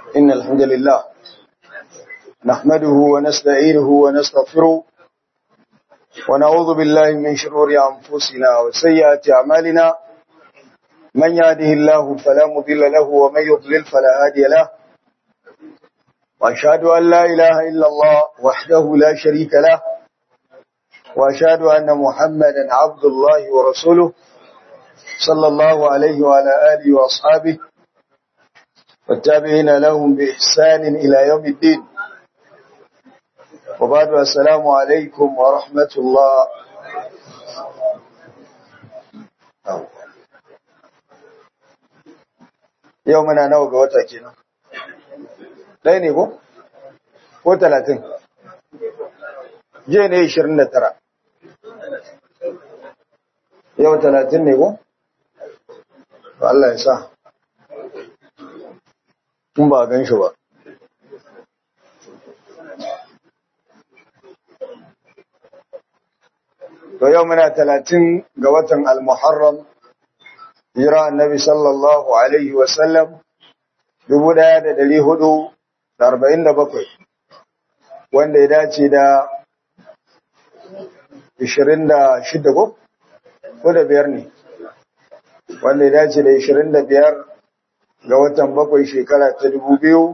إن الحمد لله نحمده ونستعينه ونستغفره ونعوذ بالله من شرور أنفسنا وسيئات أعمالنا من يهده الله فلا مضل له ومن يضلل فلا هادي له وأشهد أن لا إله إلا الله وحده لا شريك له وأشهد أن محمدا عبد الله ورسوله صلى الله عليه وعلى آله وأصحابه والتابعين لهم بإحسان إلى يوم الدين وبعد السلام عليكم ورحمة الله يومنا نوغ وتاكينا ɗaya ne ko? ko talatin jiya ne ishirin da tara yau talatin ne ko? Allah ya sa tun ba gan shi ba to yau muna talatin ga watan al-muharram jira annabi sallallahu alaihi wasallam dubu ɗaya da dari hudu da arba'in da bakwai wanda ya dace da ishirin da shida ko? ko da biyar ne wanda ya dace da ishirin da biyar ga watan bakwai shekara ta dubu biyu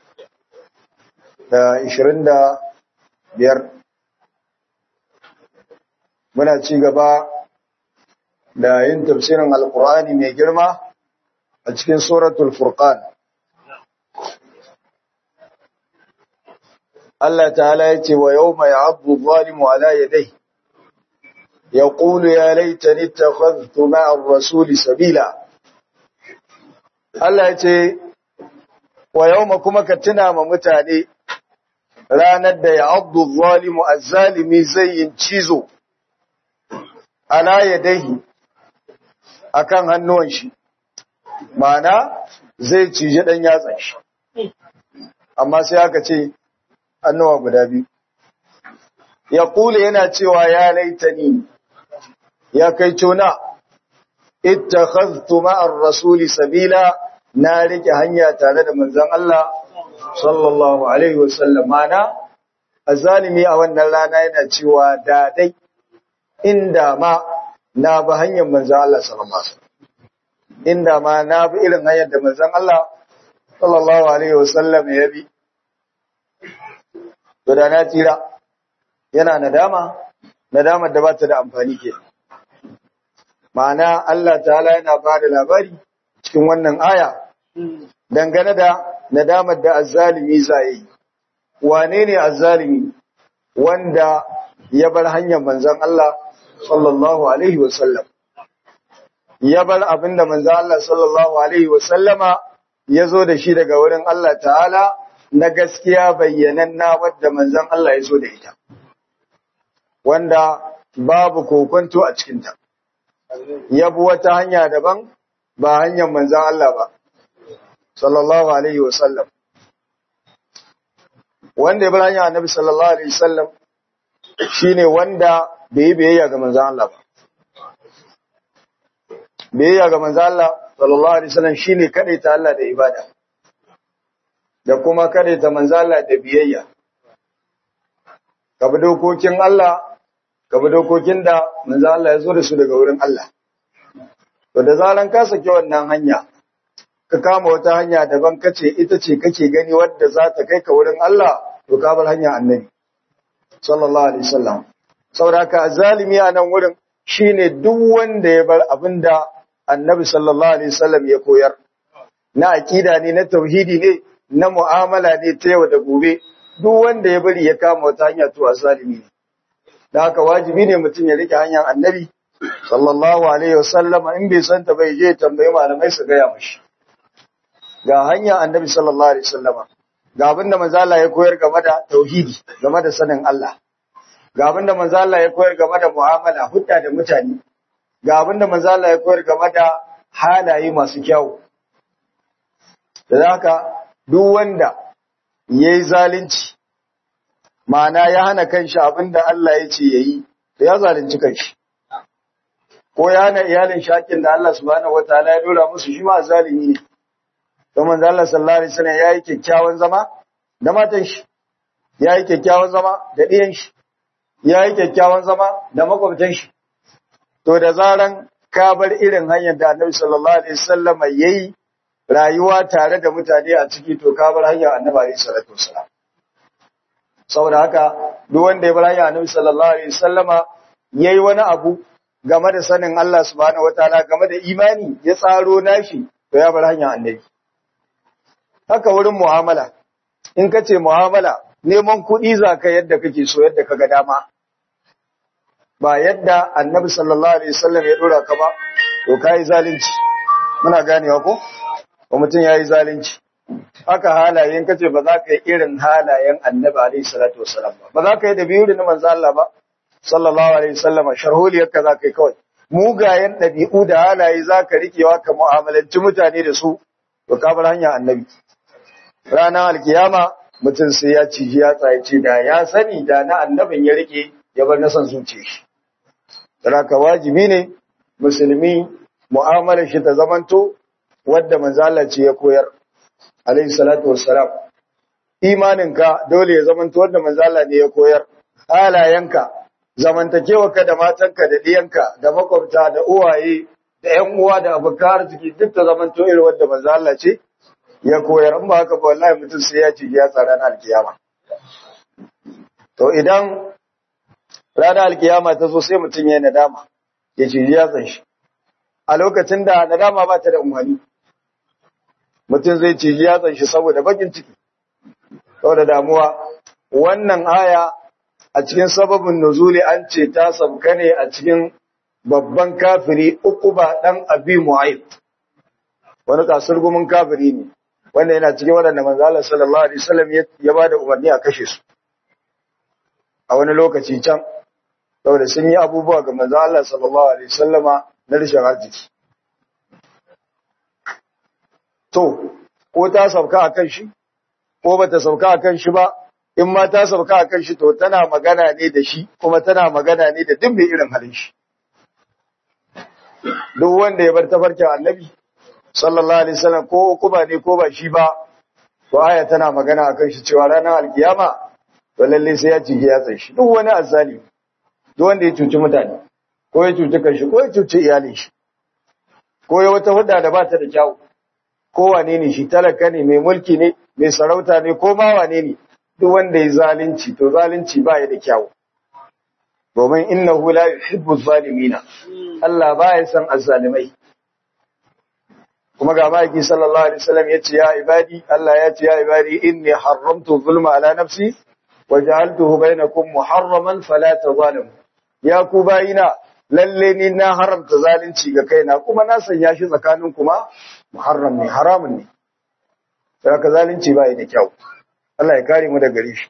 da ishirin da biyar muna ci gaba da yin tafsirin alkur'ani mai girma a cikin suratul furqan Allah ta'ala ya ce wa yau mai abu zalimu ala yadai ya ƙulu ya laitani ta khaztu ma'ar rasuli sabila Allah ya ce wa yau ma kuma ka tuna ma mutane ranar da ya abu zalimu azzalimi zai yin cizo ala yadaihi akan hannuwan shi ma'ana zai cije ɗan yatsan shi amma sai aka ce annawa guda biyu. Ya kula yana cewa ya laitani, ya kai cuna, ita khaztu ma'ar rasuli sabila na rike hanya tare da manzan Allah, sallallahu Alaihi wasallam mana, a zalimi a wannan rana yana cewa dadai inda ma na bi hanyar manzan Allah sallallahu Inda ma na bi irin hanyar da manzan Allah, sallallahu Alaihi wasallam ya bi. to da na tsira yana nadama nadamar da ba ta da amfani ke ma'ana Allah ta'ala yana ba da labari cikin wannan aya dangane da nadamar da azzalimi zai wane ne azzalimi wanda ya bar hanyar manzon Allah sallallahu alaihi wasallam ya bar abinda manzon Allah sallallahu alaihi wasallama ya zo da shi daga wurin Allah ta'ala na gaskiya bayyananna wadda manzon Allah ya so da ita wanda babu kokonto a cikinta yabu wata hanya daban ba hanyar manzon Allah ba sallallahu alaihi wasallam wanda ya bar hanya annabi sallallahu alaihi wasallam shine wanda bai yi biyayya ga manzon Allah ba biyayya ga manzon Allah sallallahu alaihi wasallam shine kadaita Allah da ibada da kuma kada ta manzala da biyayya. Ka bi dokokin Allah, ka bi dokokin da manzala ya zo da su daga wurin Allah. To da zaran ka saki wannan hanya, ka kama wata hanya daban kace ita ce kake gani wadda za ta kai ka wurin Allah, to ka bar hanya annabi. Sallallahu alaihi wasallam. Saboda ka zalimi a nan wurin shine duk wanda ya bar abinda annabi sallallahu alaihi wasallam ya koyar. Na aqida ne na tauhidi ne na mu'amala ne ta yau da gobe duk wanda ya bari ya kama wata hanya to azalimi ne da haka wajibi ne mutum ya rike hanyar annabi sallallahu alaihi wasallama in bai santa bai je tambayi malamai su gaya mashi ga hanyar annabi sallallahu alaihi wasallama ga abin da manzo Allah ya koyar game da tauhidi game da sanin Allah ga abin da manzo Allah ya koyar game da mu'amala hudda da mutane ga abin da manzo Allah ya koyar game da halaye masu kyau da haka duk wanda ya yi zalunci, ma'ana ya hana kanshi abin da Allah ya ce ya yi, da ya zalunci kanshi. Ko ya hana iyalin shakin da Allah subhanahu wa ta'ala ya dora musu shi ma zalimi ne. to manzo Allah sallallahu alaihi wasallam yayi kyakkyawan zama da matan shi yayi kyakkyawan zama da ɗiyan shi yayi kyakkyawan zama da makwabtan shi to da zaran ka bar irin hanyar da Annabi sallallahu alaihi wasallam yayi rayuwa tare da mutane a ciki to ka bar hanyar Annabi alaihi salatu wasallam saboda haka duk wanda ya bar hanyar Annabi sallallahu alaihi wasallama yayi wani abu game da sanin Allah subhanahu wataala game da imani ya tsaro nashi to ya bar hanyar Annabi haka wurin mu'amala in ka ce mu'amala neman kuɗi za ka yadda kake so yadda ka ga dama ba yadda annabi sallallahu alaihi wasallam ya dora ka ba to kai zalunci muna ganewa ko ko mutum yayi zalunci haka halayen kace ba za ka yi irin halayen annabi alaihi salatu wasallam ba ba za ka yi da biyu da manzo Allah ba sallallahu alaihi wasallam sharholiyar ka za ka yi kawai mugayen ɗabi'u da halaye za ka rikewa ka mu'amalanci mutane da su to ka bar hanya annabi ranar alkiyama mutum sai ya ciji ya tsaye ce da ya sani da na annabin ya rike ya bar na son zuciya shi Raka wajibi ne musulmi mu'amalar shi ta zamanto wadda manzala ce ya koyar alayhi salatu wassalam imaninka dole ya zamanto wadda manzala ne ya koyar halayenka zamantakewarka da matanka da diyanka da makwabta da uwaye da ƴan uwa da abokan arziki duk ta zamanto irin wadda manzala ce ya koyar in ba haka ba wallahi mutum sai ya ci ya tsara na alkiyama to idan ranar alkiyama ta zo sai mutum ya nadama ya ce ya tsan shi a lokacin da nadama ba ta da umarni mutum zai ce ya tsan shi saboda bakin ciki saboda damuwa wannan aya a cikin sababin nuzuli an ce ta sabka ne a cikin babban kafiri uku ba dan abi mu'ayyid wani kasurgumin kafiri ne wanda yana cikin waɗanda manzo Allah sallallahu alaihi wasallam ya ba da umarni a kashe su a wani lokaci can saboda sun yi abubuwa ga manzo Allah sallallahu alaihi wasallama na rashin arziki to ko ta sauka akan shi ko bata sauka akan shi ba in ma ta sauka akan shi to tana magana ne da shi kuma tana magana ne da duk mai irin halin shi duk wanda ya bar tafarkin annabi sallallahu alaihi wasallam ko kuma ne ko ba shi ba to aya tana magana akan shi cewa ranar alkiyama to lalle sai ya cige ya tsaye shi duk wani azzali duk wanda ya cuci mutane ko ya cuci kanshi ko ya cuci iyalin shi ko ya wata hudda da ba ta da kyau ko wane ne shi talaka ne mai mulki ne mai sarauta ne ko ma wane ne duk wanda ya zalunci to zalunci ba ya da kyau domin innahu la yuhibbu zalimina Allah ba ya san azzalimai kuma ga maki sallallahu alaihi wasallam yace ya ibadi Allah ya ce ya ibadi inni haramtu zulma ala nafsi wa ja'altuhu bainakum muharraman fala tazalimu ya ku bayina lalle ni na haramta zalunci ga kaina kuma na sanya shi tsakanin kuma muharram ne haramun ne sai ka zalunci ba da kyau Allah ya kare mu daga gare shi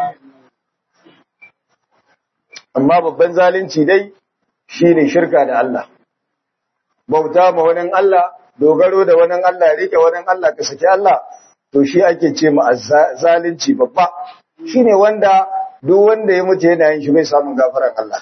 amma babban zalunci dai shine shirka da Allah bauta ma wani Allah dogaro da wani Allah rike wani Allah ka saki Allah to shi ake ce mu zalunci babba shine wanda duk wanda ya mutu yana yin shi bai samun gafaran Allah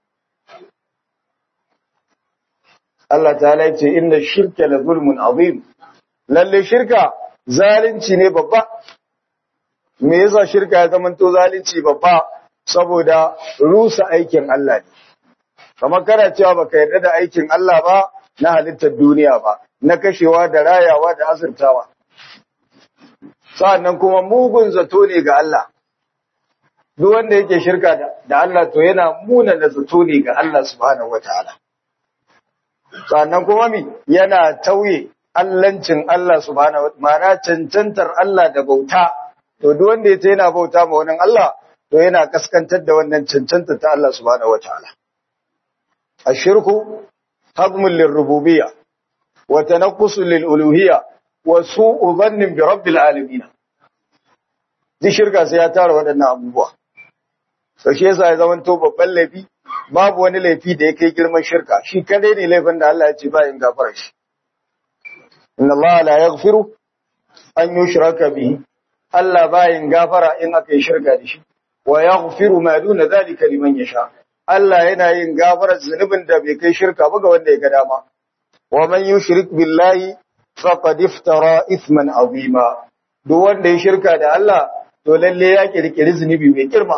Allah ta'ala ya ce inna shirka la zulmun azim lalle shirka zalunci ne babba me yasa shirka ya zama to zalunci babba saboda rusa aikin Allah ne kamar kana cewa baka yarda da aikin Allah ba na halittar duniya ba na kashewa da rayawa da azurtawa sa'annan kuma mugun zato ne ga Allah duk wanda yake shirka da Allah to yana muna da zato ne ga Allah subhanahu wataala sannan kuma mi yana tauye allancin Allah subhanahu wataala ma'ana cancantar Allah da bauta to duk wanda yace yana bauta ma wannan Allah to yana kaskantar da wannan cancanta ta Allah subhanahu wataala ashirku hadmul lirububiyya wa tanaqqusul liluluhiyya wa su'u dhannin bi rabbil alamin duk shirka sai ya tara waɗannan abubuwa to shi yasa ya zama to babban laifi babu wani laifi da ya kai girman shirka shi kadai ne laifin da Allah ya ce ba in gafara shi inna Allah la yaghfiru an yushraka bihi Allah ba yin gafara in aka yi shirka da shi wa yaghfiru ma duna zalika liman yasha Allah yana yin gafara zunubin da bai kai shirka ba ga wanda ya ga dama wa man yushrik billahi faqad iftara ithman azima duk wanda ya shirka da Allah to lalle ya kirkiri zunubi mai girma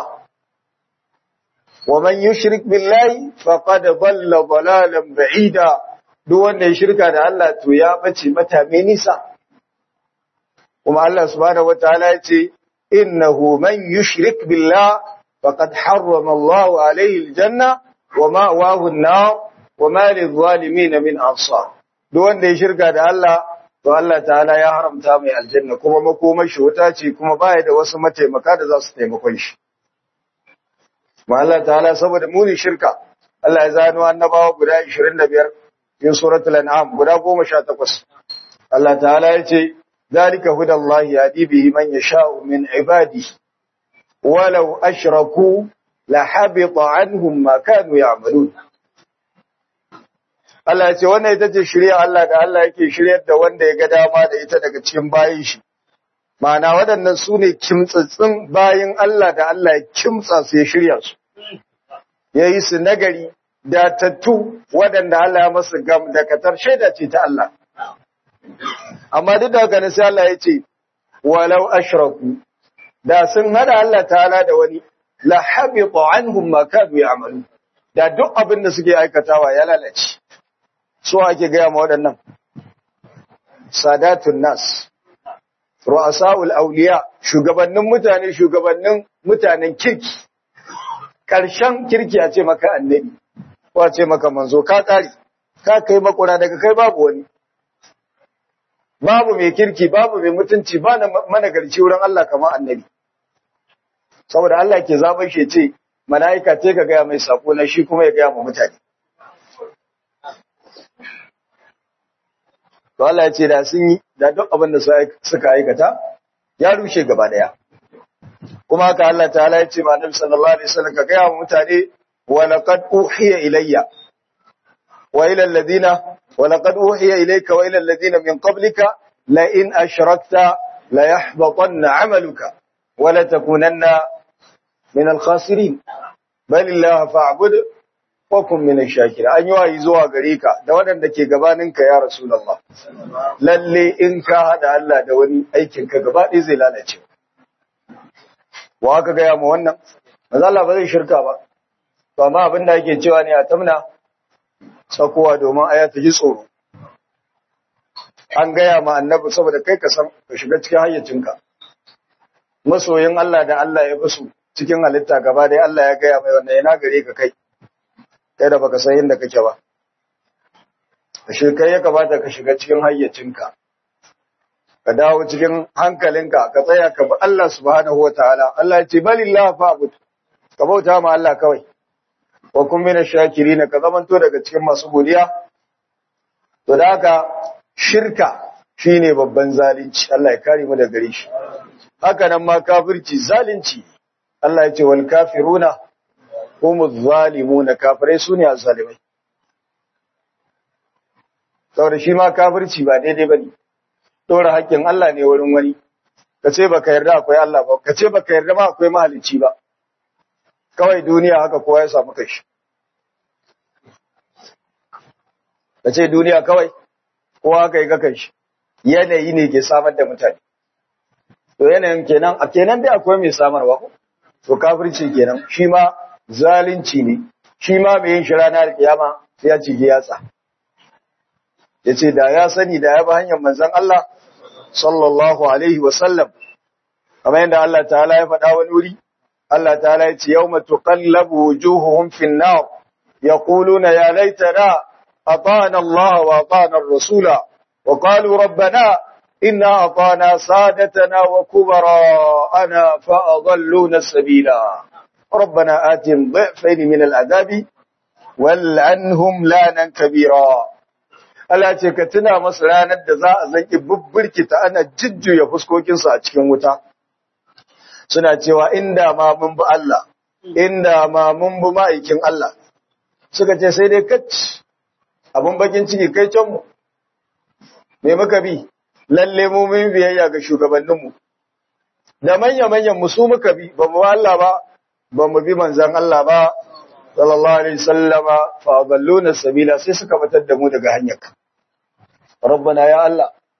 wa man yushrik billahi faqad dhalla dhalalan ba'ida duk wanda ya shirka da Allah to ya bace mata mai nisa kuma Allah subhanahu wataala ya ce innahu man yushrik billah faqad harrama Allah alayhi aljanna wa ma'wahu an-nar wa ma lidh-dhalimin min ansar duk wanda ya shirka da Allah to Allah ta'ala ya haramta mai aljanna kuma makomar shi wuta ce kuma baya da wasu mataimaka da za su taimakon shi ma Allah ta'ala saboda muni shirka Allah ya zano annabawa guda 25 cikin suratul an'am guda 18 Allah ta'ala ya ce zalika hudallahi yahdi bihi man yasha'u min ibadihi walau ashraku la habita anhum ma kanu ya'malun Allah ya ce wannan ita ce shirya Allah da Allah yake shiryar da wanda ya ga dama da ita daga cikin bayin shi. Ma'ana waɗannan su ne kimtsatsin bayin Allah da Allah ya kimtsa su ya shirya su. Ya yi su nagari da tattu waɗanda Allah ya masu gam da katar shaida ce ta Allah. Amma duk da haka sai Allah ya ce, walau ashraku da sun hada Allah ta'ala da wani la habita anhum ma kanu ya'malu da duk abin da suke aikatawa ya lalace. so ake gaya ma waɗannan sadatun nas ru'asa'ul auliya shugabannin mutane shugabannin mutanen kirki ƙarshen kirki a ce maka annabi ko a ce maka manzo ka ƙari ka kai makura daga kai babu wani babu mai kirki babu mai mutunci ba na managarci wurin Allah kamar annabi saboda Allah ke zaɓar shi ce mala'ika ce ka gaya mai sako na shi kuma ya gaya ma mutane to Allah ya ce da sun yi da duk abin da suka aikata ya rushe gaba daya kuma haka Allah ta'ala ya ce ma Annabi sallallahu alaihi wasallam ka ga wa mutane wa laqad uhiya ilayya wa ila alladhina wa laqad uhiya ilayka wa ila alladhina min qablika la in ashrakta la yahbatanna 'amaluka wa la takunanna min al-khasirin bal illaha fa'bud wa kun min ash-shakirin an yi wayi zuwa gare ka da waɗanda ke gabaninka ya rasulullah lalle in ka hada Allah da wani aikin ka gaba ɗaya zai lalace wa aka gaya mu wannan manzo Allah ba zai shirka ba to amma abin da yake cewa ne a tamna sakowa domin aya ta ji tsoro an gaya ma annabi saboda kai ka san ka shiga cikin hayyacinka masoyin Allah da Allah ya fi su cikin halitta gaba ɗaya Allah ya gaya mai wannan yana gare ka kai kai da baka san inda kake ba ashe kai ya kamata ka shiga cikin hayyacinka ka dawo cikin hankalinka ka tsaya ka bi Allah subhanahu wataala Allah ya ce balillah fa'bud ka bauta ma Allah kawai wa kun mina shakirin ka zamanto daga cikin masu godiya to da haka shirka shine babban zalunci Allah ya kare mu daga gare shi haka nan ma kafirci zalunci Allah ya ce wal kafiruna humu zalimuna kafirai sune azzalimai saboda shi ma kafirci ba daidai bane dora haƙƙin Allah ne wurin wani kace baka yarda akwai Allah ba kace baka yarda ma akwai mahalicci ba kawai duniya haka kowa ya samu kashi kace duniya kawai kowa haka yi kakan shi yanayi ne ke samar da mutane to yanayin kenan a kenan dai akwai mai samarwa ko to kafirci kenan shi ma zalunci ne shi ma mai yin shi ranar kiyama sai ya cige yatsa yace da ya sani da ya bi hanyar manzon Allah sallallahu alaihi wa sallam kamar yadda Allah ta'ala ya faɗa wani wuri Allah ta'ala yace yawma tuqallabu wujuhuhum fin nar yaquluna ya laitana atana Allah wa atana ar-rasula wa qalu rabbana inna atana sadatana wa kubara'ana fa adalluna sabila ربنا آتهم ضعفين من العذاب والعنهم لانا كبيرا Allah ce ka tuna masu ranar da za a zanki bubbirkita ana jujjuya fuskokinsu a cikin wuta. Suna cewa inda ma mun bi Allah, inda ma mun bi ma'aikin Allah. Suka ce sai dai kacci abin bakin ciki kai canmu. Me muka bi, lalle mu mun biyayya ga shugabanninmu. Da manya-manyan mu su muka bi, ba mu Allah ba, ba mu bi manzan Allah ba, sallallahu alaihi sallama fa adalluna sabila sai suka batar da mu daga hanyar rabbana ya Allah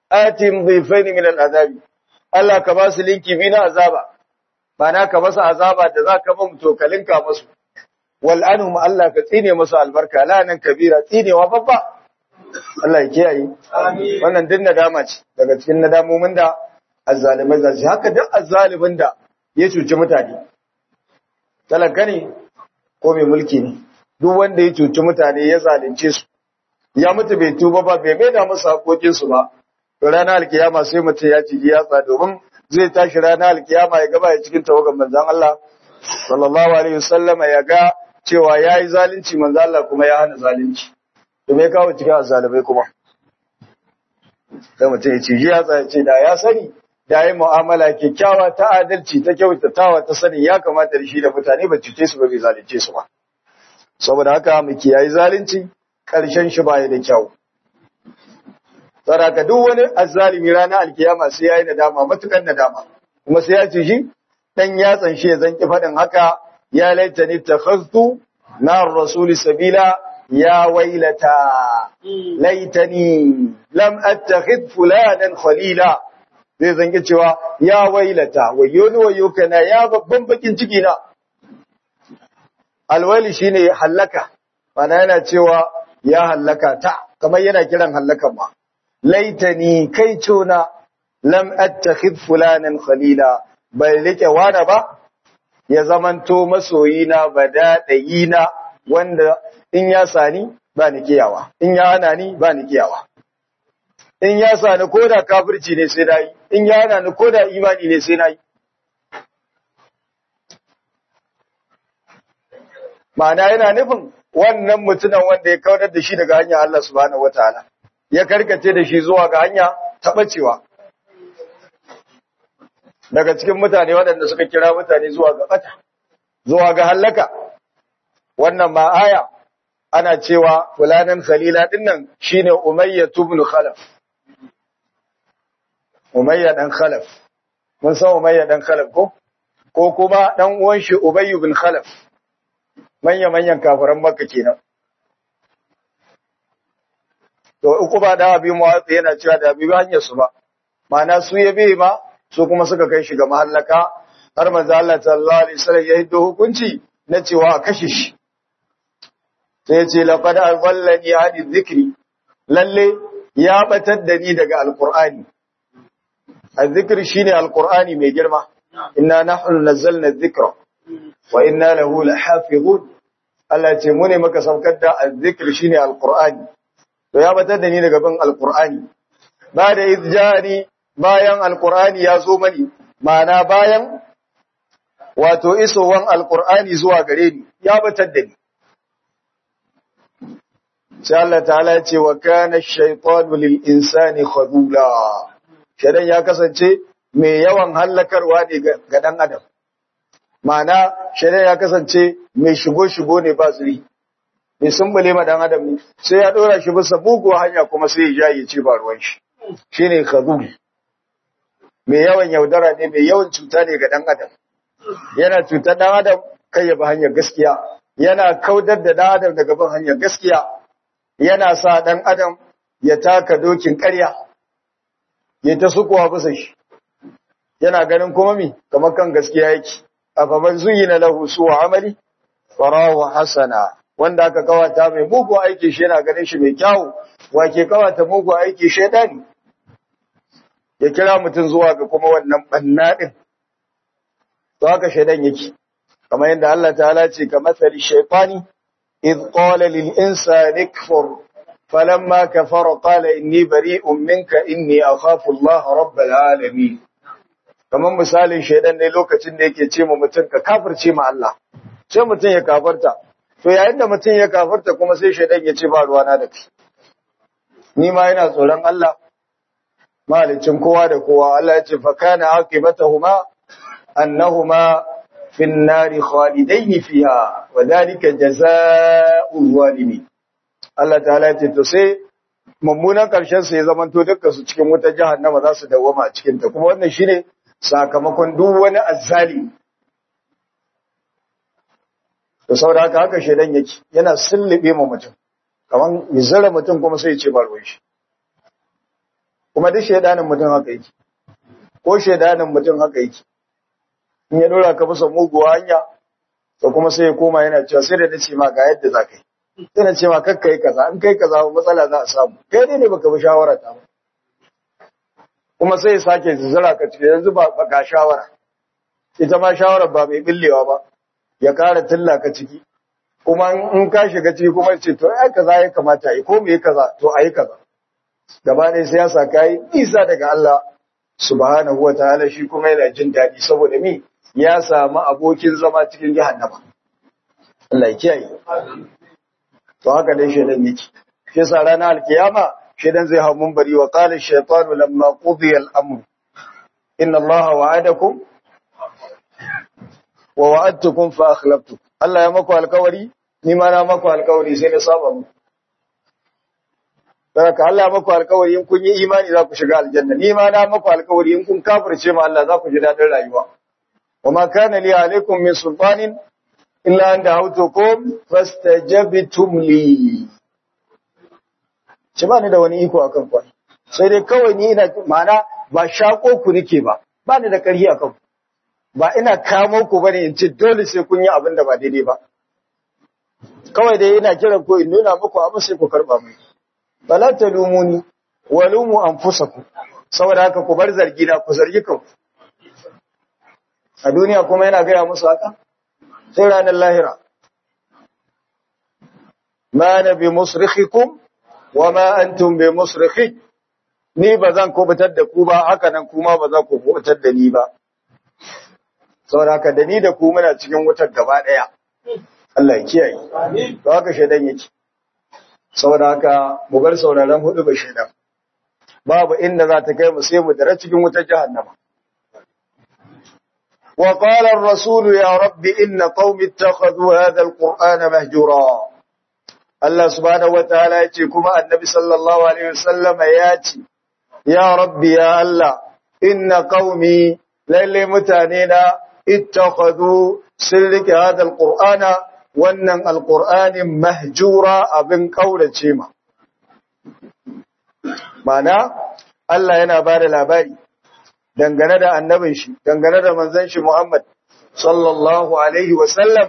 atim dhifaini min al'azabi Allah ka ba su linki bi na azaba bana ka basu azaba da za ka ba mu tokalinka musu wal anhum Allah ka tsine musu albarka lanan kabira tsinewa babba Allah ya kiyaye amin wannan din nadama ce daga cikin nadamomin da azzalimai za su haka duk azzalimin da ya cuci mutane talaka ne ko mai mulki ne duk wanda ya cuci mutane ya zalunce su ya mutu bai tuba ba bai maida musu hakokin su ba to ranar alkiyama sai mutum ya ci yatsa domin zai tashi ranar alkiyama ya gaba ya cikin tawagan manzon Allah sallallahu alaihi wasallam ya ga cewa yayi zalunci manzon Allah kuma ya hana zalunci to me kawo cikin azzalibai kuma sai mutum ya ci yatsa ya ce da ya sani da yi mu'amala kyakkyawa ta adalci ta kyautatawa ta sani ya kamata da shi da mutane ba cuce su ba bai zalunce su ba saboda haka mu kiyayi zalunci karshen shi baya da kyau saraka duk wani azzalimi ranar alkiyama sai yayi nadama matukan nadama kuma sai ya ce shi dan yatsan shi ya zanki fadin haka ya laitani takhaztu nar rasul sabila ya wailata laitani lam attakhid fulanan khalila zai zanki cewa ya wailata wayo ni wayo kana ya babban bakin ciki na alwali shine hallaka mana yana cewa ya hallaka ta kamar yana kiran hallakan ma laitani kai cona lam attakhid fulanan khalila bai rike wani ba ya zamanto masoyina ba daɗayina wanda in ya sani ba ni kiyawa in ya hana ni ba ni kiyawa in ya sani ko da kafirci ne sai na yi in ya hana ni ko da imani ne sai na yi ma'ana yana nufin wannan mutumin wanda ya kaunar da shi daga hanyar Allah subhanahu wataala ya karkace da shi zuwa ga hanya taɓacewa daga cikin mutane waɗanda suka kira mutane zuwa ga ɓata zuwa ga hallaka wannan ma aya ana cewa fulanan khalila dinnan shine umayya ibn khalaf umayya dan khalaf mun san umayya dan khalaf ko ko kuma dan uwan shi ubay ibn khalaf manya manyan kafiran makka kenan to uku ba da abi muwatsi yana cewa da abi hanyar su ba ma'ana su yabe ma su kuma suka kai shi ga mahallaka har manzo Allah sallallahu alaihi wasallam ya hiddo hukunci na cewa a kashe shi sai ya ce laqad azallani hadi dhikri lalle ya batar da ni daga alqur'ani azzikr shine alqur'ani mai girma inna nahnu nazzalna dhikra wa inna lahu lahafizun Allah ce mu ne muka saukar da azzikr shine alqur'ani to ya batar da ni daga bin alqur'ani ba da izjani bayan alqur'ani ya zo mani ma'ana bayan wato isowan alqur'ani zuwa gare ni ya batar da ni sai Allah ta'ala ya ce wa kana ash-shaytanu lil insani khadula shedan ya kasance mai yawan hallakarwa ne ga dan adam ma'ana shedan ya kasance mai shigo shigo ne ba zuri mai sumbule ma dan adam ne sai ya dora shi bisa buguwa hanya kuma sai ya jaye ce ba ruwan shi shine khadul mai yawan yaudara ne mai yawan cuta ne ga dan adam yana cutar dan adam kai ya bi hanyar gaskiya yana kaudar da dan adam daga bin hanyar gaskiya yana sa ɗan adam ya taka dokin ƙarya ya ta sukuwa bisa shi yana ganin kuma mi kamar kan gaskiya yake a faman zuyina lahu suwa amali farahu hasana wanda aka kawata mai mugu aiki shi yana ganin shi mai kyawu wake kawata mugu aiki shaidani ya kira mutum zuwa ga kuma wannan banna din to haka shaidan yake kamar yadda Allah ta'ala ce ka masali shaytani إذ قال للإنسان اكفر فلما كفر قال إني بريء منك إني أخاف الله رب العالمين kamar misalin shaidan ne lokacin da yake ce mu mutum ka kafirce ma Allah sai mutum ya kafarta to yayin da mutum ya kafarta kuma sai shaidan ya ce ba ruwana da kai ni ma yana tsoron Allah malicin kowa da kowa Allah ya ce fa kana aqibatahuma annahuma في النار خالدين فيها وذلك جزاء الظالمين Allah ta'ala ce to sai mummunan karshen su ya zamanto dukkan su cikin wutar jahannama za su dawwama a cikin ta kuma wannan shine sakamakon duk wani azzali to saboda haka haka shedan yake yana sullube ma mutum kaman ya zara mutum kuma sai ya ce ba ruwan shi kuma duk shaidanin mutum haka yake ko shaidanin mutum haka yake in ya dora ka bisa muguwa hanya to kuma sai ya koma yana cewa sai da nace ma ga yadda za ka yi sai na ce ma kakka yi kaza in kai kaza matsala za a samu kai ne ne baka bi shawara ta ba kuma sai ya sake zura ka ciki yanzu ba ga shawara ita ma shawarar ba mai billewa ba ya kara tilla ka ciki kuma in ka shiga ciki kuma ce to ai kaza ya kamata yi ko me kaza to ayi kaza gaba ɗaya sai ya sa kai nisa daga Allah subhanahu wa ta'ala shi kuma yana jin daɗi saboda mi ya samu abokin zama cikin jahannama Allah ya kiyaye to haka dai shedan yake shi yasa ranar alkiyama shedan zai hawo munbari wa qala ash-shaytanu lamma qudiya al-amr inna Allah wa'adakum wa wa'adtukum fa akhlaftukum Allah ya maku alkawari ni ma na maku alkawari sai na saba muku Daga Allah ya maku alkawari in kun yi imani za ku shiga aljanna ni ma na maku alkawari in kun kafirce ma Allah za ku ji dadin rayuwa wa ma kana li alaikum min sultanin illa an da'awtukum fastajabtum li ci ba ni da wani iko akan ku sai dai kawai ni ina ma'ana ba shako ku nake ba ba ni da ƙarfi akan ku ba ina kamo ku bane in ce dole sai kun yi abin da ba daidai ba kawai dai ina kiran ku in nuna muku abin sai ku karba mu bala talumuni walumu anfusakum saboda haka ku bar zargi na ku zargi kanku a duniya kuma yana gaya musu haka sai ranar lahira ma na bi musrikhikum wa ma antum bi musrikhi ni ba zan kubutar da ku ba haka nan kuma ba za ku kubutar da ni ba saboda haka da ni da ku muna cikin wutar gaba daya Allah ya kiyaye amin to haka shedan yake saboda haka mu bar sauraron hudu ba shedan babu inda za ta kai mu sai mu dare cikin wutar jahannama وقال الرسول يا رب إن قوم اتخذوا هذا القرآن مهجورا الله سبحانه وتعالى يتيكم النبي صلى الله عليه وسلم ياتي يا رب يا الله إن قومي للي متانينا اتخذوا سلك هذا القرآن wannan alƙur'anin mahjura abin ƙaurace ma. Mana, Allah yana ba da labari dangane da annabin shi, dangane da manzan shi Muhammad sallallahu Alaihi wasallam,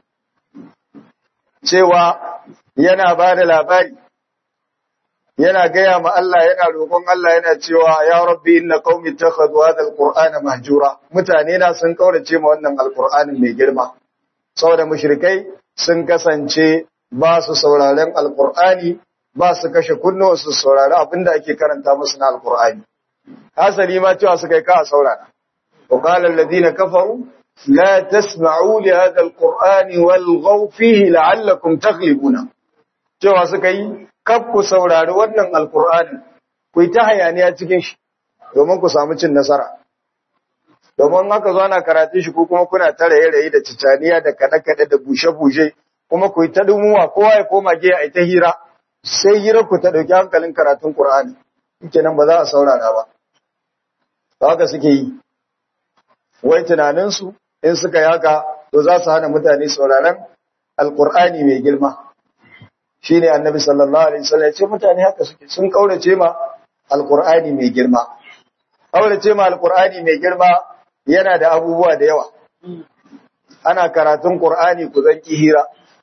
cewa yana ba da labari, yana gaya ma Allah yana roƙon Allah yana cewa, Ya rabbi inna qaumi takhadhu hadha alqur'ana mahjura mutane na sun ƙaurace ma wannan alqur'anin mai girma. saboda mushrikai sun kasance ba su sauraren alkur'ani ba su kashe kunnuwa su saurari abinda ake karanta musu na alkur'ani hasali ma cewa suka yi ka saurara wa qala alladhina kafaru la tasma'u li hadha alqur'ani walghaw fihi la'allakum taghlibuna cewa suka yi kaf ku saurari wannan alkur'ani ku yi ta hayaniya cikin shi domin ku samu cin nasara domin haka zo ana karatu shi ko kuma kuna ta raye-raye da cicaniya da kaɗe-kaɗe da bushe-bushe kuma ku yi ta dumuwa kowa ya koma giya a ta hira sai hira ku ta ɗauki hankalin karatun Qur'ani yake nan ba za a saurara ba haka suke yi wai tunaninsu in suka yi haka to za su hana mutane sauraron alƙur'ani mai girma shine annabi sallallahu alaihi wasallam ya ce mutane haka suke sun kaurace ma alƙur'ani mai girma kaurace ma alƙur'ani mai girma yana da abubuwa da yawa ana karatun Qur'ani ku zanki hira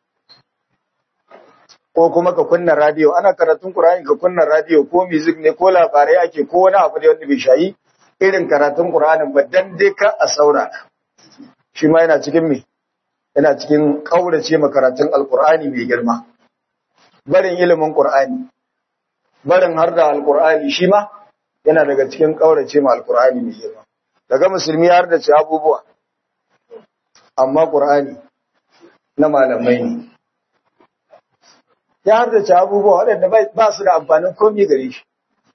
ko kuma ka kunna radio ana karatun Qur'ani ka kunna radio ko music ne ko labarai ake ko wani abu da wanda bai shayi irin karatun Qur'anin ba dan dai ka a saurara shi ma yana cikin me yana cikin kaurace ma karatun Al-Qur'ani mai girma barin ilimin Qur'ani barin harda Al-Qur'ani shi ma yana daga cikin kaurace ma Al-Qur'ani mai girma daga musulmi har da ci abubuwa amma ƙur'ani na malamai ne ya har da ci abubuwa waɗanda ba su da amfanin komi gare shi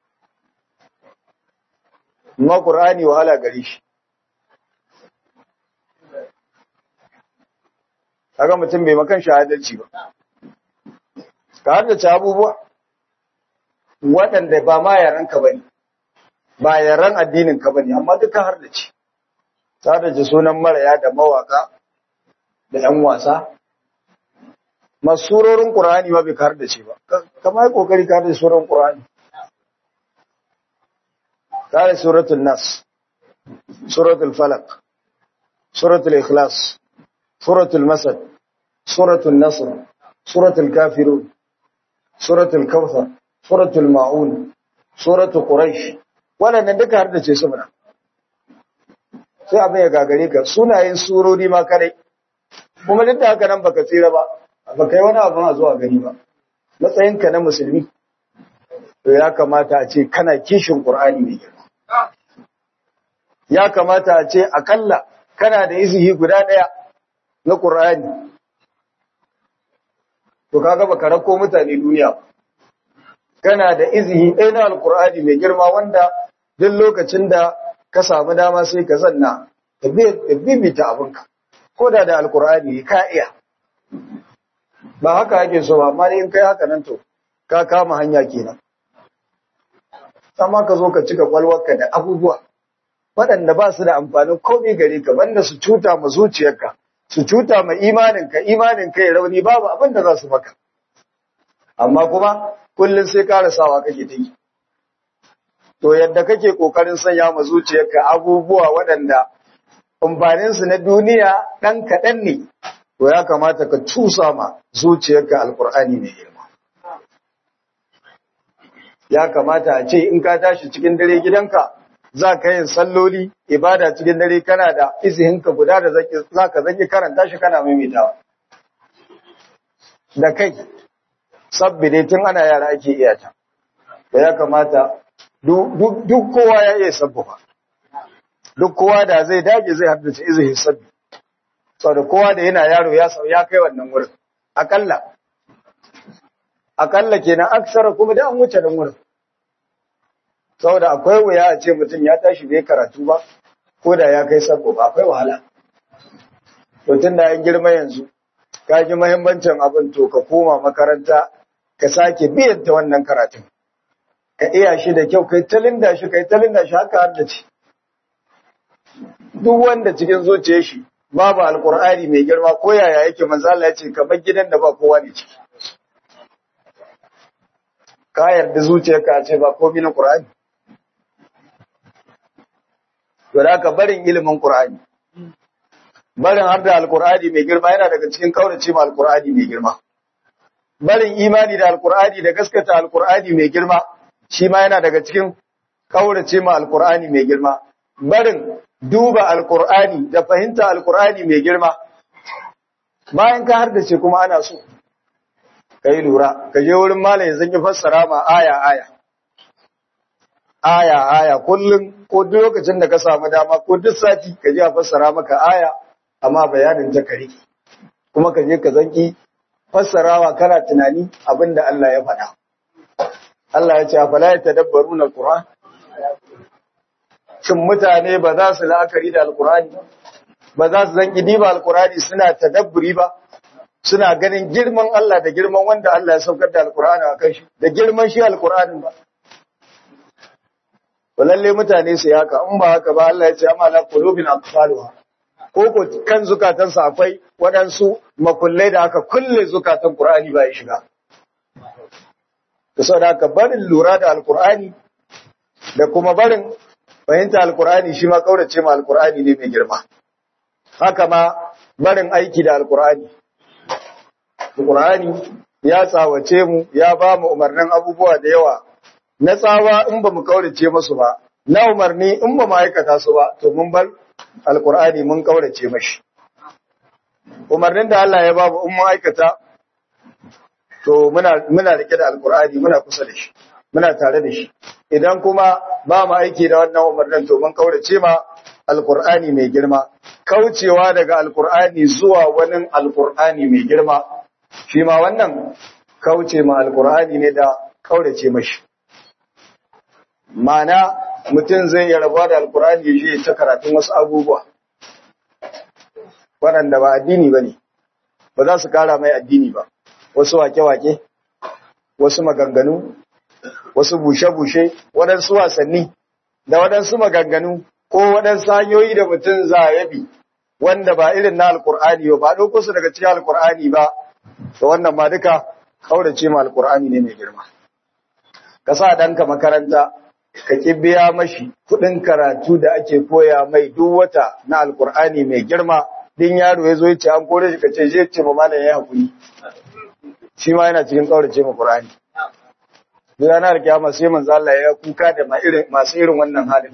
amma ƙur'ani wahala gare shi kaga mutum bai makan shahadarci ba ka har da ci abubuwa waɗanda ba ma yaranka ba ne ba yaran addinin ka bane amma duka har da ci ta da ji sunan maraya da mawaka da yan wasa masurorin qur'ani ma bai har da ci ba kamar kokari ka da suran qur'ani kare suratul nas suratul falaq suratul ikhlas suratul masad suratul nasr suratul kafirun suratul kawthar suratul maun suratul quraish wannan duka har da ce su muna sai abin ya gagare ka sunayen surori ma kare kuma duk da haka nan baka tsira ba baka yi wani abin a zuwa gani ba matsayinka na musulmi to ya kamata a ce kana kishin qur'ani ne ya kamata a ce akalla kana da izihi guda daya na qur'ani to kaga baka rako mutane duniya kana da izihi ɗaya na alqur'ani mai girma wanda duk lokacin da ka samu dama sai ka zanna ka bibita abinka ko da da alkur'ani ka iya ba haka ake so ba amma in kai haka nan to ka kama hanya kenan amma ka zo ka cika kwalwarka da abubuwa waɗanda ba su da amfanin komai gare ka banda su cuta ma zuciyarka su cuta ma imaninka imaninka ya rauni babu abin da za su maka amma kuma kullum sai karasawa kake ta yi to yadda kake kokarin sanya ma zuciyarka abubuwa waɗanda amfaninsu na duniya ɗan kaɗan ne to ya kamata ka cusa ma zuciyarka alkur'ani mai girma ya kamata a ce in ka tashi cikin dare gidanka za ka yin salloli ibada cikin dare kana da izihinka guda da za ka zaki karanta shi kana maimaitawa da kai sabbi dai tun ana yara ake iya ta da ya kamata duk kowa ya iya sabbuwa duk kowa da zai dage zai haddace izihin sabbi saboda kowa da yana yaro ya sau ya kai wannan wurin akalla akalla kenan aksara kuma da an wuce nan wurin saboda akwai wuya a ce mutum ya tashi bai karatu ba ko da ya kai sabbo ba akwai wahala to tun da an girma yanzu ka ji muhimmancin abin to ka koma makaranta ka sake biyan ta wannan karatun ka iya shi da kyau kai talinda shi kai talinda shi haka har da ci duk wanda cikin zuciyar shi babu alkur'ani mai girma ko yaya yake manzo Allah ya ce kamar gidan da ba kowa ne ciki ka yarda zuciyarka ce ba komai na qur'ani to da ka barin ilimin qur'ani barin har da alkur'ani mai girma yana daga cikin kaurace ma alkur'ani mai girma barin imani da alkur'ani da gaskata alkur'ani mai girma shi ma yana daga cikin kaurace ma alkur'ani mai girma barin duba alkur'ani da fahimta alkur'ani mai girma bayan ka hardace kuma ana so kai lura ka je wurin malam ya zanki fassara ma aya aya aya aya kullum ko duk lokacin da ka samu dama ko duk sati ka je a fassara maka aya amma bayanin ta kare kuma ka je ka zanki fassarawa kana tunani abinda Allah ya faɗa Allah ya ce afala yatadabbaruna alquran shin mutane ba za su la'akari da alkurani ba za su zanki diba alkurani suna tadabburi ba suna ganin girman Allah da girman wanda Allah ya saukar da alkurani a kan shi da girman shi alkurani ba to lalle mutane su haka in ba haka ba Allah ya ce amma la qulubin aqfaluha ko ko kan zukatansa akwai waɗansu makullai da aka kulle zukatan Qur'ani ba ya shiga to saboda haka barin lura da alkurani da kuma barin fahimta alkur'ani shi ma kaurace ma alkur'ani ne mai girma haka ma barin aiki da alkur'ani alkur'ani ya tsawace mu ya ba mu umarnin abubuwa da yawa na tsawa in ba mu kaurace masu ba na umarni in ba mu aikata su ba to mun bar alkur'ani mun kaurace mashi umarnin da Allah ya ba mu in mu aikata to muna muna rike da alkur'ani muna kusa da shi muna tare da shi idan kuma ba mu aiki da wannan umarnin to mun kaurace ma alqur'ani mai girma kaucewa daga alqur'ani zuwa wani alqur'ani mai girma shi ma wannan kauce ma alqur'ani ne da kaurace mashi mana mutum zai iya rabuwa da alqur'ani ya je ta karatun wasu abubuwa waɗanda ba addini ba ne ba za su kara mai addini ba wasu wake-wake wasu maganganu wasu bushe-bushe, waɗansu wasanni, da waɗansu maganganu, ko waɗansu hanyoyi da mutum za ya bi, wanda ba irin na Alƙur'ani ba, ba ɗauko su daga cikin Alƙur'ani ba, da wannan ma duka kaurace ma Alƙur'ani ne mai girma. Ka sa ɗanka makaranta, ka ki biya mashi kuɗin karatu da ake koya mai duk wata na alkur'ani mai girma din yaro ya zo ya ce an kore shi ka ce je ce ma malam ya hakuri shi ma yana cikin kaurace ma qur'ani duk ranar kiyama sai manzo Allah ya kuka da masu irin wannan halin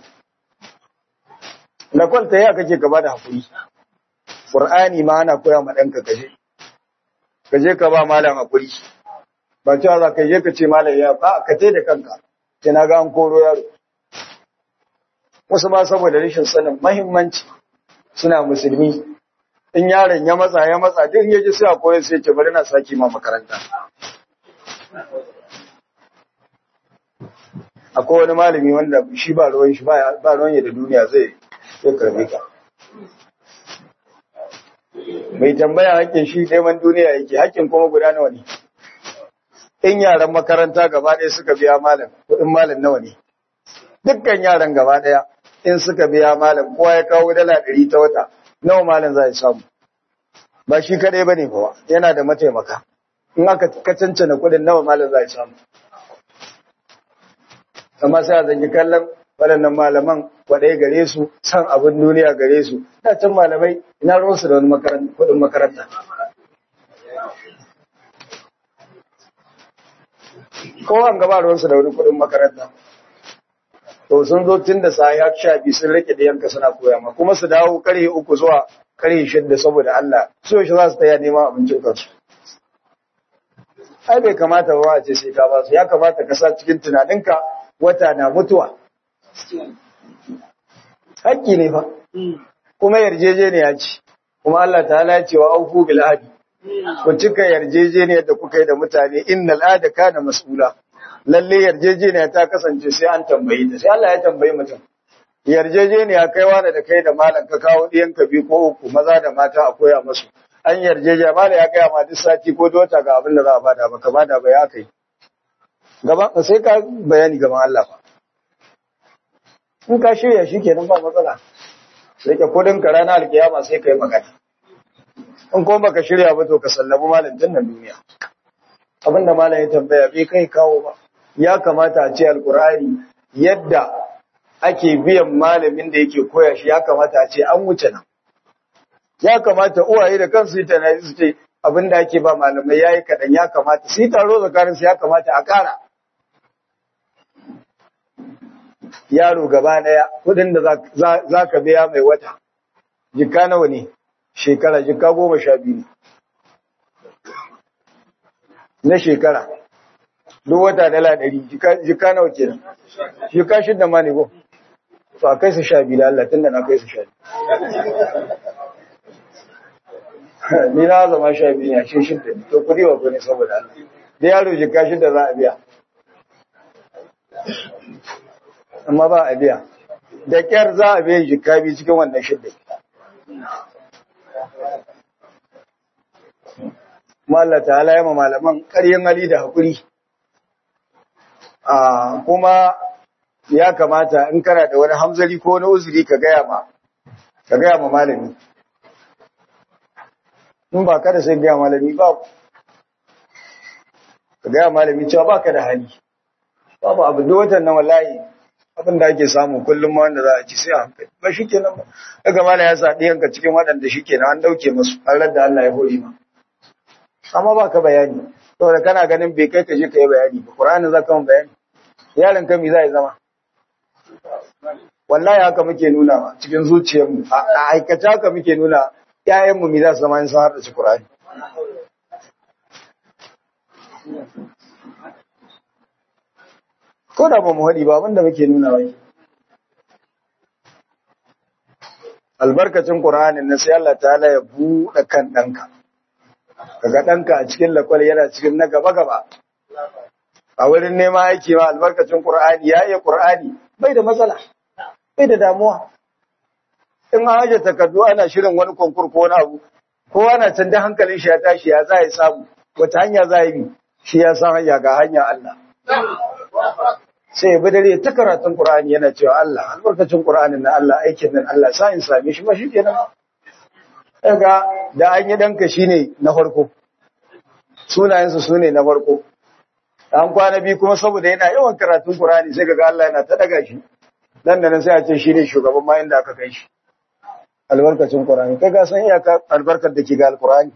na kwalta ya kake ka bada hakuri qur'ani ma ana koya ma danka kaje kaje ka ba malam hakuri ba cewa za ka je ka ce malam ya ba ka tai da kanka sai na ga an koro yaro wasu ma saboda rashin sanin muhimmanci suna musulmi in yaron ya matsa ya matsa duk ya ji sai a koyar sai ce bari na saki ma makaranta akwai wani malami wanda shi ba ruwan shi ba ruwan ya da duniya zai zai karbe ka mai tambaya hakkin shi neman duniya yake hakkin kuma guda nawa ne in yaran makaranta gaba ɗaya suka biya malam kuɗin malam nawa ne dukkan yaran gaba ɗaya in suka biya malam kowa ya kawo dala ɗari ta wata nawa malam za ya samu ba shi kaɗai ba ne ba yana da mataimaka in aka kacancana kuɗin nawa malam za ya samu amma sai a zangi kallon waɗannan malaman kwaɗai gare su san abin duniya gare su da can malamai ina ruwansu da wani kuɗin makaranta kowan gaba ruwansu da wani kuɗin makaranta to sun zo tun da sa ya sha biyu sun rike da yanka suna koya ma kuma su dawo karhe uku zuwa karhe shidda saboda Allah su yaushe za su taya neman abincin kansu ai bai kamata ba a ce sai ka ba su ya kamata ka sa cikin tunaninka wata na mutuwa haƙƙi ne fa kuma yarjejeniya ce kuma Allah ta ya ce wa auku bil ahdi ku cika yarjejeniyar da kuka yi da mutane innal ahda kana mas'ula lalle yarjejeniya ta kasance sai an tambayi ta sai Allah ya tambayi mutum yarjejeniya kai wani da kai da malam ka kawo ɗiyan ka biyu ko uku maza da mata a koya musu an yarjejeniya malam ya gaya ma duk sati ko dota ga abin da za a bada ba ka bada ba ya kai gaban sai ka bayani gaban Allah ba in ka shirya shi kenan ba matsala sai ka kudin ka ranar alkiyama sai ka yi magana in kuma baka shirya ba to ka sallabi malam tun nan duniya abinda malam ya tambaya bai kai kawo ba ya kamata a ce alkur'ani yadda ake biyan malamin da yake koya shi ya kamata a ce an wuce nan ya kamata uwaye da kansu yi tunani su ce abinda ake ba malamai yayi kaɗan ya kamata su yi taro tsakaninsu ya kamata a ƙara yaro gaba daya kudin da za ka biya mai wata jika nawa ne shekara jika goma sha biyu na shekara duk wata dala ɗari jika nawa ke nan jika shidda ma ne ko to a kai su sha biyu da Allah tun da na kai su sha biyu ni na zama sha biyu ne a cikin shidda to kudi wa kudi saboda Allah da yaro jika shidda za a biya amma ba a biya da kyar za a biyan jika biyu cikin wannan shidda Allah ta'ala ya ma malaman ƙaryen hali da haƙuri kuma ya kamata in kana da wani hamzari ko wani uzuri ka gaya ma ka gaya ma malami in ba ka da sai gaya malami ba ka gaya malami cewa ba ka da hali babu abu da watan nan wallahi abin da ake samu kullum ma wanda za a ci sai a hankali ba shi kenan ba daga mala ya sa ɗiyanka cikin waɗanda shi kenan an ɗauke masu har da Allah ya hori ma amma ba ka bayani saboda kana ganin bai kai ka je ka yi bayani ba Qur'ani za ka yi bayani yaron ka mi za ya zama wallahi haka muke nuna ma cikin zuciyarmu a aikata haka muke nuna ƴaƴanmu mi za su zama in sun harda ci Qur'ani ko da ba mu haɗi ba abinda muke nuna wai albarkacin Qur'anin na sai Allah ta'ala ya buɗe kan ɗanka kaga ɗanka a cikin lakwal yana cikin na gaba gaba a wurin nema aiki ma albarkacin Qur'ani ya iya Qur'ani bai da matsala bai da damuwa in an haje takardu ana shirin wani konkur ko wani abu kowa na can da hankalin shi ya tashi ya za ya samu wata hanya za ya bi shi ya san hanya ga hanya Allah sai ya dare ta karatun Qur'ani yana cewa Allah albarkacin Qur'anin na Allah aikin nan Allah sa in same shi ba shi kenan daga da an yi danka shine na farko sunayensu sune na farko an kwana biyu kuma saboda yana yawan karatun Qur'ani sai kaga Allah yana ta daga shi dan da nan sai a ce shine shugaban ma inda aka kai shi albarkacin Qur'ani kai ka san iyaka albarkar da ke ga Al-Qur'ani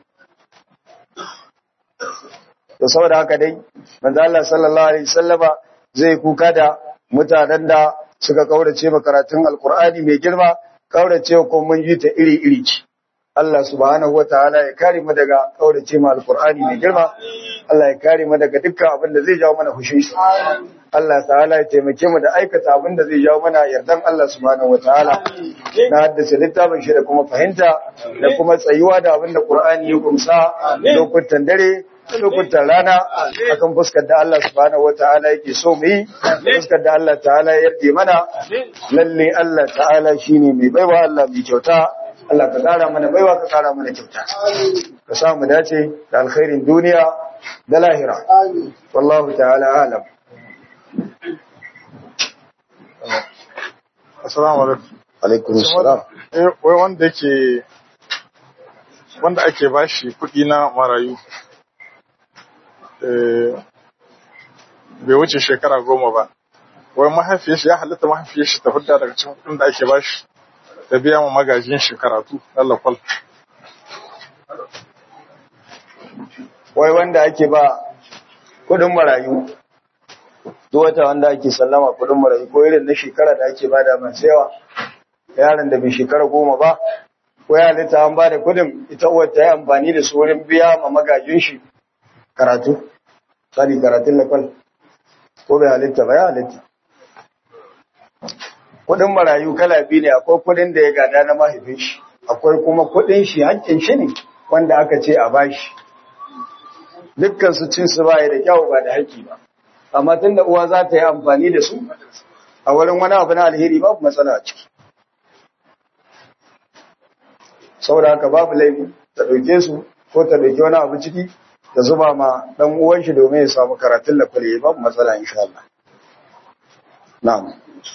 to saboda haka dai manzo Allah sallallahu alaihi wasallama zai kuka da mutanen da suka kaurace ma karatun Al-Qur'ani mai girma kaurace ko mun ji ta iri iri ce Allah subhanahu wataala ya kare mu daga kaurace ma Al-Qur'ani mai girma Allah ya kare mu daga dukkan abin da zai jawo mana fushin shi Allah ta'ala ya taimake mu da aikata abin da zai jawo mana yardan Allah subhanahu wataala na haddace littafin shi da kuma fahimta da kuma tsayuwa da abin da Qur'ani ya kumsa lokutan dare lokutan rana akan fuskar da Allah subhanahu wataala yake so mu yi fuskar da Allah ta'ala ya yarda mana lalle Allah ta'ala shine mai baiwa Allah mai kyauta Allah ka kara mana baiwa ka kara mana kyauta ka sa mu dace da alkhairin duniya da lahira wallahu ta'ala alam Assalamu alaikum. alaikum assalam Eh, wai wanda yake wanda ake bashi kuɗi na marayu eh, bai wuce shekara goma ba. Wai mahaifiyar shi ya halitta mahaifiyar shi ta fidda daga cikin kuɗin da ake bashi ta biya ma magajin shi karatu na lakwal. wai wanda ake ba kudin marayu duk wata wanda ake sallama kudin marayu ko irin na shekara da ake bada masu yawa yaron da bai shekara goma ba ko ya halitta an bada kudin ita uwar ta yi amfani da su wurin biya ma magajin shi karatu tsari karatun lakwal ko bai halitta ba ya halitta kudin marayu kala biyu ne akwai kudin da ya gada na mahaifin shi akwai kuma kudin shi hakkin shi ne wanda aka ce a bashi dukkan su cin su baya da kyau ba da haƙƙi ba amma tunda uwa za ta yi amfani da su a wurin wani abu na alheri babu matsala a ciki saboda haka babu laifi ta ɗauke su ko ta ɗauki wani abu ciki da zuba ma ɗan uwan shi domin ya samu karatun da kwale babu matsala insha Allah na'am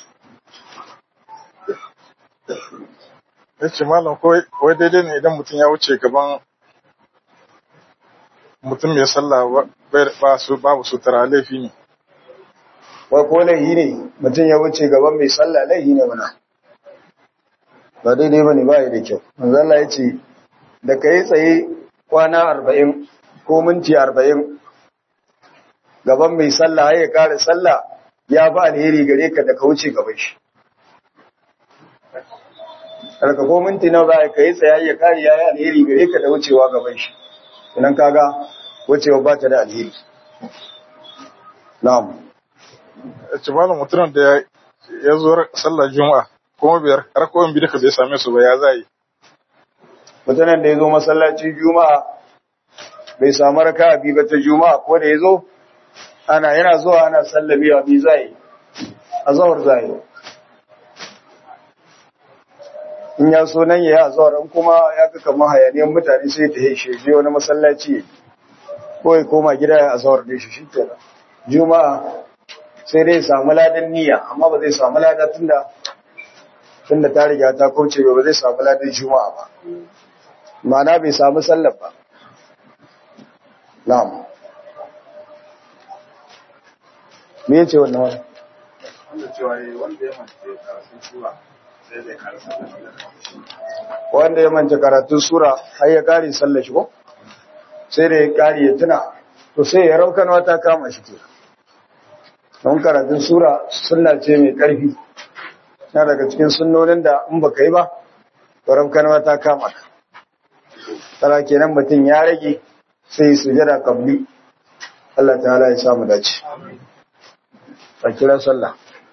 Ya ce malam ko wai daidai ne idan mutum ya wuce gaban mutum mai sallah ba- bai- ba su babu sutura laifi ne. wai ko laihi ne mutum ya wuce gaban mai sallah laihi ne mana ba daidai ba ne ba ya da kyau manzo Allah ya ce da ka yi tsaye kwana arba'in ko minti arba'in gaban mai sallah ya kare sallah ya fi alheri gare ka da ka wuce gaban shi Karka ko minti nawa za ka yi tsaye ya kare ya yi alheri gare ka da wucewa gaban shi idan kaga wucewa ba ta da alheri na'am Ya ce malam mutumin da ya- ya zo sallar juma'a kuma biyar rakoyin biyu duka bai same su ba ya za yi. mutanen da ya zo masallacin juma'a bai samu raka bi ba ta juma'a ko da ya zo ana yana zuwa ana sallami wa bi zai a zawar zai in ya so nan ya yi a zawar in kuma ya ga kamar hayaniyar mutane sai ta heshe je wani masallaci ya yi. ko ya koma gida ya a zawar da shi shi kenan juma'a sai dai ya samu ladan niyya amma ba zai samu lada tunda tunda ta riga ta kauce ba ba zai samu ladan juma'a ba ma'ana bai samu sallar ba na'am me yace wannan wani Wanda cewa wanda ya mace karatun sura sai zai karasa wanda ya manta karatun sura har ya kare sallar shi ko sai da ya kare ya tuna to sai ya raukan wata kama shi kenan don karatun sura sunna ce mai karfi na daga cikin sunnonin da in baka yi ba to raukan wata kama ka tara kenan mutum ya rage sai ya sujada kabli Allah ta'ala ya samu dace a kira sallah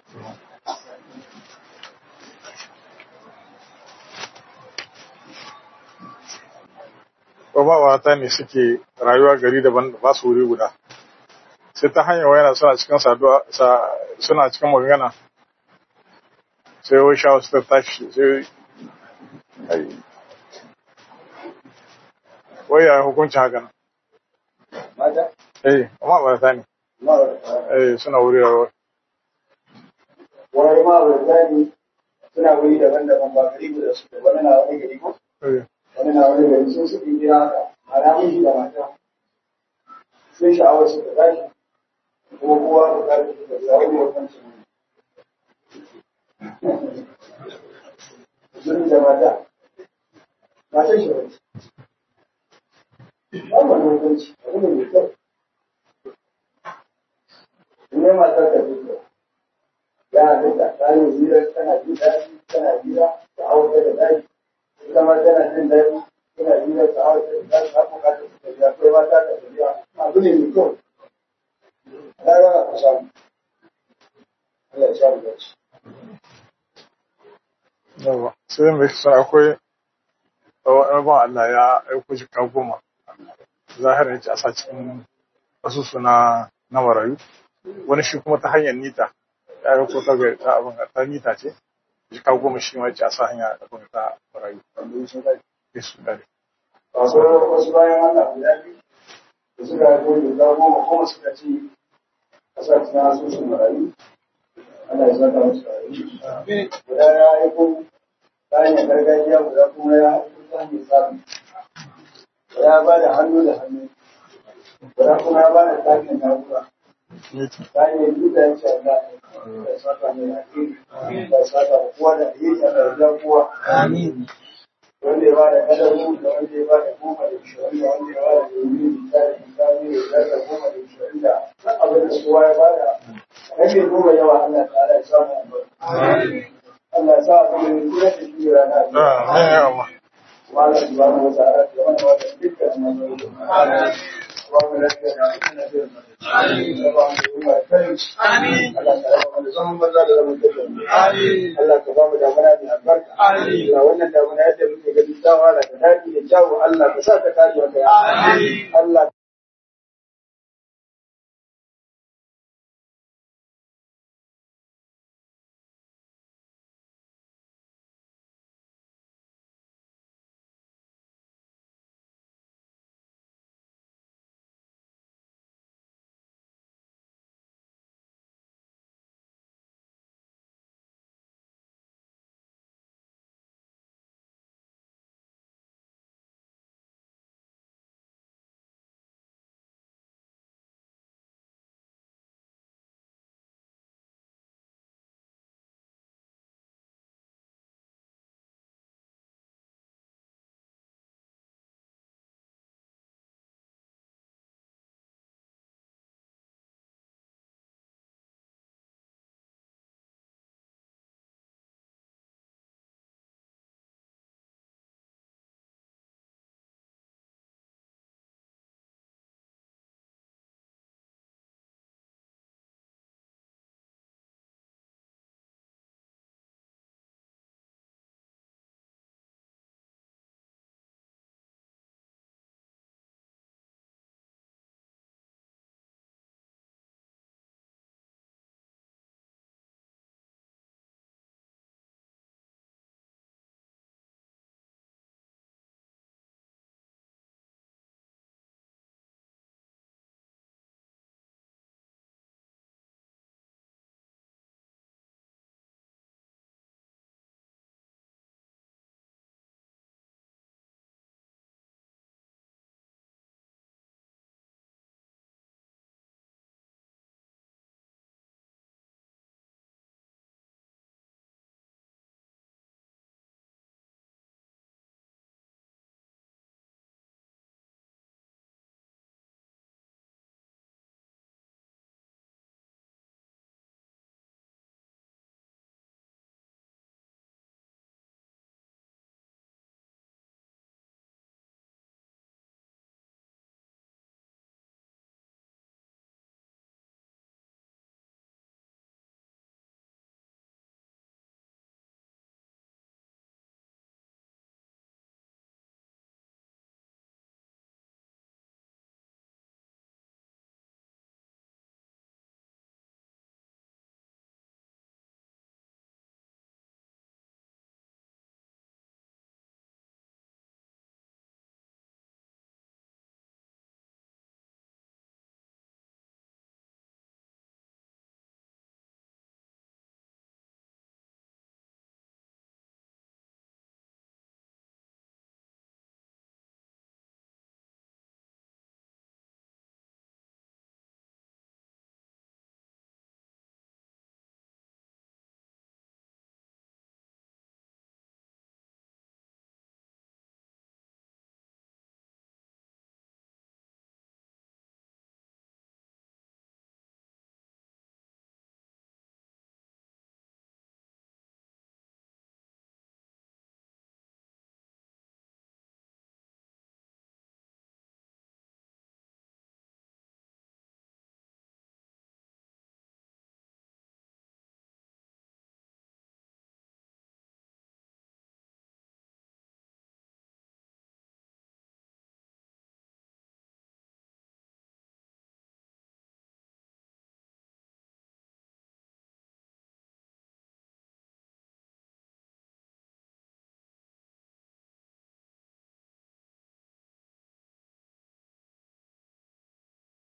mawata ne suke rayuwa gari daban ba su wuri guda sai ta hanyar wayana suna cikin saduwa sa- suna cikin magana sai wai sha wasu ta tashi sai ai. wai ya hukuncin haka nan mata eh amma ba ta ne eh suna wuri rayuwa wani ma ne suna wuri daban-daban ba gari guda su wani na wani gari ko eh wani na wani gari sun suke gida haka a ramin shi da mata sun sha'awar su da tashi kuma kowa da ƙarfi da tsawon mutuncin Zuri da mata, matan shi wani. Ba wani hukunci, abu ne mai kyau. Ne matar ka zuwa. Ya halitta, ta yi hira, tana jin daɗi, tana hira, ta hau da daɗi. Ita ma tana jin daɗi, tana hira, ta hau da daɗi, ta bukatar su tafiya, kai ma ta ka tafiya. Abu ne mai kyau. Ta yana ku samu. Allah ya samu dace. yawa sai mai kisa akwai wani ban Allah ya aiko shi ka goma zahirin yace a sa cikin asusu na na marayu wani shi kuma ta hanyar nita ya aiko ta ga ta abin ta nita ce shi ka goma shi ma yace a sa hanya abin ta marayu Yesu dare Masu wasu bayan Allah guda biyu da suka haifo da goma kuma suka ce a sa cikin asusun marayu ana yi zaka musu rayu. Guda ya aiko ta hanyar gargajiya guda kuma ya aiko ta hanyar sabi. Ya ba da hannu da hannu. Guda kuma ya ba da takin na'ura. nita Ta hanyar duka ya ce Allah ya saka mai alheri. Ya saka kowa da alheri da ya kowa. Wanda ya ba da kadaru da wanda ya ba da goma da ishirin da wanda ya ba da domin da da misali da da goma da ishirin da abin da kowa ya ba da rage goma yawa Allah ta ala ya samu albarka. Allah ya sa a kuma yin kira da shi rana a biyu. amin ya Allah Kuma Allah ya ba mu wata ara da wanda wata dukkan manzanni. Ba mu lafiya da abin da zai zama. Da ba mu yi wa kai. Allah ta raba mu da zaman banza da zaman tafiya. Allah ka ba mu damuna mai albarka. Allah wannan damuna yadda muke gani ta wahala da daɗi da kyawu Allah ka sa ta kare maka ya. Allah